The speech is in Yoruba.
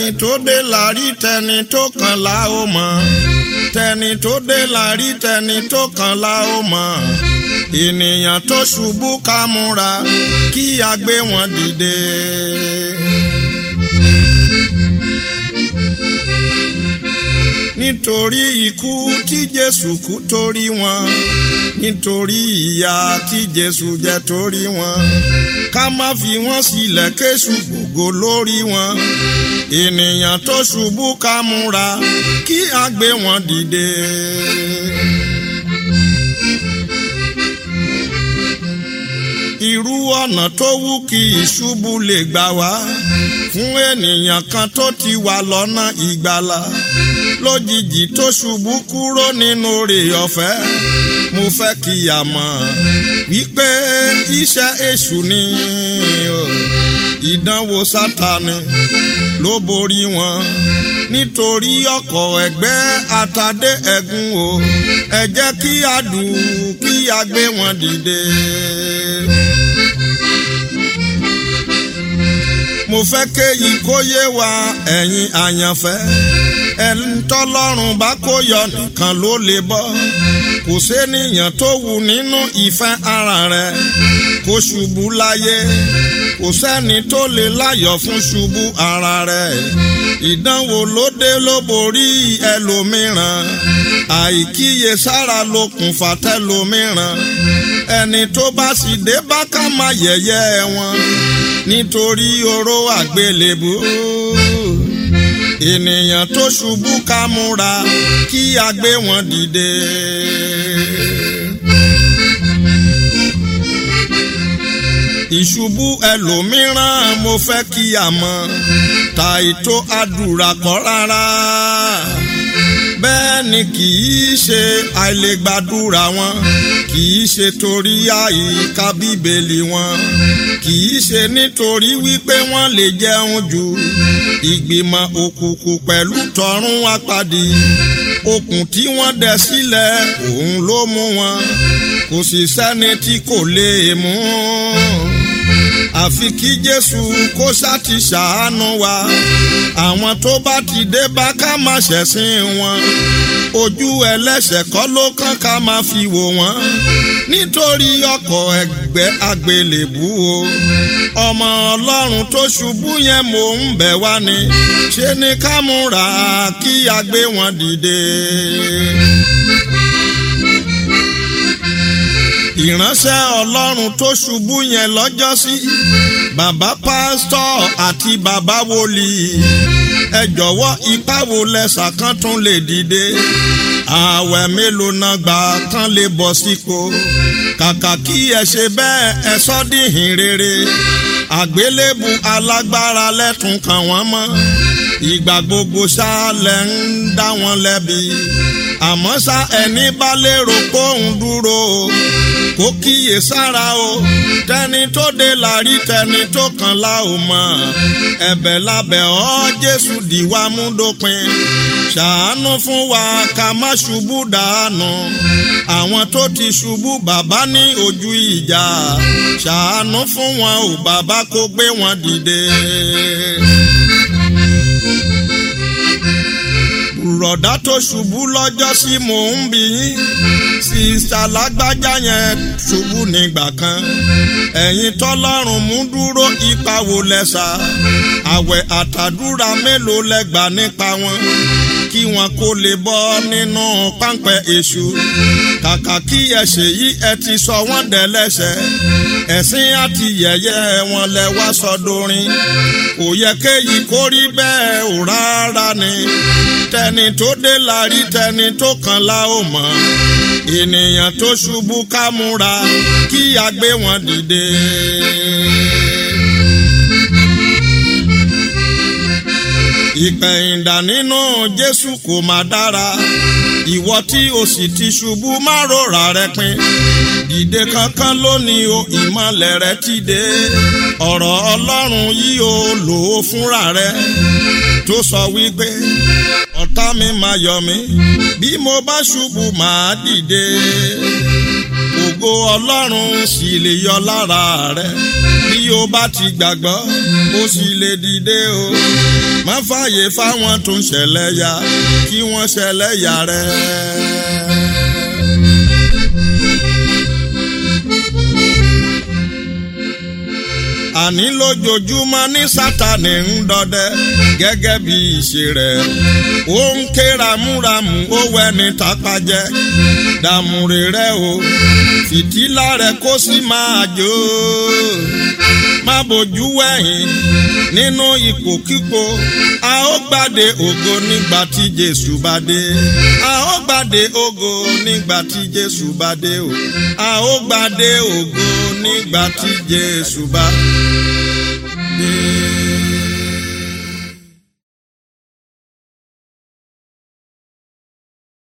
tó dé la rí tẹni tó kàn la ó mọ̀ tẹni tó dé la rí tẹni tó kàn la ó mọ̀ ènìyàn tó ṣubú ká múra kí a gbé wọn dìde. nítorí ikú tí Jésù kú torí wọn nítorí ìyà tí Jésù jẹ torí wọn ká má fi wọn sílẹ̀ kéṣù gbogbo lórí wọn ènìyàn tó ṣubú ká múra kí a gbé wọn dìde. irú ọ̀nà tó wú kí ìṣubú lè gbà wá fún ènìyàn kan tó ti wà lọ́nà ìgbàlà lójijì tó ṣubú kúrò nínú rè ọ̀fẹ́ mo fẹ́ kí a mọ̀ wípé iṣẹ́ èṣù ni ìdánwò sátani ló borí wọn nítorí ọkọ̀ ẹgbẹ́ àtàdé ẹ̀gún o ẹ jẹ́ kí a dùn kí a gbé wọn dìde. mo fẹ́ kéyìí kó yé wa ẹ̀yin àyànfẹ́ ẹni tọ́lọ́run bá kó yọ nìkan ló lè bọ́ kò sénìyàn tó wù nínú ìfẹ́ ara rẹ̀ kó ṣubú láyé kò sẹ́ni tó lè láyọ̀ fún ṣubú ara rẹ̀ ìdánwò ló dé ló borí ẹlòmíràn àìkíyè sára lókùnfà tẹlòmíràn ẹni tó bá sì dé bá ká má yẹ̀yẹ́ wọn nítorí oró àgbélébú ènìyàn tó ṣubú ká múra kí a gbé wọn dìde. ìṣubú ẹlòmíràn mo fẹ́ kí a mọ̀ ta ètò àdúrà kọ́ rárá bẹ́ẹ̀ ni kì í ṣe àìlègbàdúrà wọn kì í ṣe torí àyíká bíbélì wọn kì í ṣe nítorí wípé wọ́n lè jẹun jù ìgbìmọ̀ òkùnkùn pẹ̀lú tọ̀run apàdé okùn tí wọ́n dẹ sílẹ̀ òun ló mú wọn kò sì sẹ́ni tí kò lè mú àfi kí Jésù kó sáti ṣàánú wa àwọn tó bá ti dé bá ká má ṣẹ̀sìn wọn ojú ẹlẹ́ṣẹ̀ kọ́ ló kàn ká máa fi wò wọ́n nítorí ọkọ̀ ẹgbẹ́ àgbélébú o ọmọ Ọlọ́run tó ṣubú yẹn mò ń bẹ̀ wá ni ṣe ni ká múra kí a gbé wọn dìde. ìránṣẹ́ ọlọ́run tó ṣubú yẹn lọ́jọ́sí bàbá pásítọ̀ àti bàbá wòlíì ẹ jọ̀wọ́ ipá wo lẹ́sà kan tún lè dìde ààwẹ̀ mélòó náà gbà kan lè bọ̀ sípò kàkà kí ẹ ṣe bẹ́ẹ̀ ẹ sọ́ dìhìn rere àgbélébù alágbára lẹ́tùn kàn wọ́n mọ́ ìgbà gbogbo ṣáálẹ̀ ń dá wọn lẹ́bi àmọ́ ṣá ẹni bá lérò kóun dúró kó kíyè sára o tẹni tó dé la rí tẹni tó kàn la ò mọ̀ ẹ̀bẹ̀ lábẹ́ ọ́ Jésù dìwà mú dópin ṣàánú fún wa ká má ṣubú dànù àwọn tó ti ṣubú bàbá ní ojú ìjà ṣàánú fún wọn ò bàbá kó gbé wọn dìde. bùrọ̀dá tó ṣubú lọ́jọ́ sí mò ń bí yín sísá lágbájá yẹn ṣubú nígbà kan ẹ̀yin tọ́lọ́run mú dúró ipa wo lẹ́sà àwẹ̀ àtàdúrà mélòó lẹ́gbà nípa wọn kí wọn kó lè bọ́ nínú páńpẹ́ èṣù kàkà kí ẹ ṣe yí ẹ ti sọ wọ́n dẹ́lẹ́ṣẹ̀ ẹ̀sìn àti yẹ̀yẹ́ wọn lẹ wá sọdọrin kò yẹ kéyìí kó rí bẹ́ẹ̀ ò rárá ni tẹni tó dé la rí tẹni tó kàn la ó mọ̀ ènìyàn tó ṣubú ká múra kí a gbé wọn dìde. ìpẹ̀yìndà nínú Jésù kò má dára ìwọ tí o sì ti ṣubú má rora rẹ pin dìde kankan lónìí o ìmọ̀lẹ̀ rẹ ti dé ọ̀rọ̀ Ọlọ́run yìí o lò ó fúnra rẹ tó sọ wípé ọ̀tá mi máa yọ̀ mí bí mo bá ṣubú máa dìde ògo Ọlọ́run sì lè yọ lára rẹ bí o bá ti gbàgbọ́ o sì lè dìde o. má fààyè fáwọn tó ń ṣẹlẹ̀ ya kí wọ́n ṣẹlẹ̀ ya rẹ̀. àní lójoojúmọ́ ní sátani ń dọdẹ gẹ́gẹ́ bí ìṣe rẹ̀ ó ń ké ramúramù ó wẹni tápájẹ́ dàmúre rẹ̀ o fìtílà rẹ̀ kó sì máa jó má bójú wẹ̀yìn nínú ipòkípò a ó gbàdé ògo nígbà tí Jésù bá dé a ó gbàdé ògo nígbà tí Jésù bá dé o a ó gbàdé ògo nígbà tí Jésù bá dé.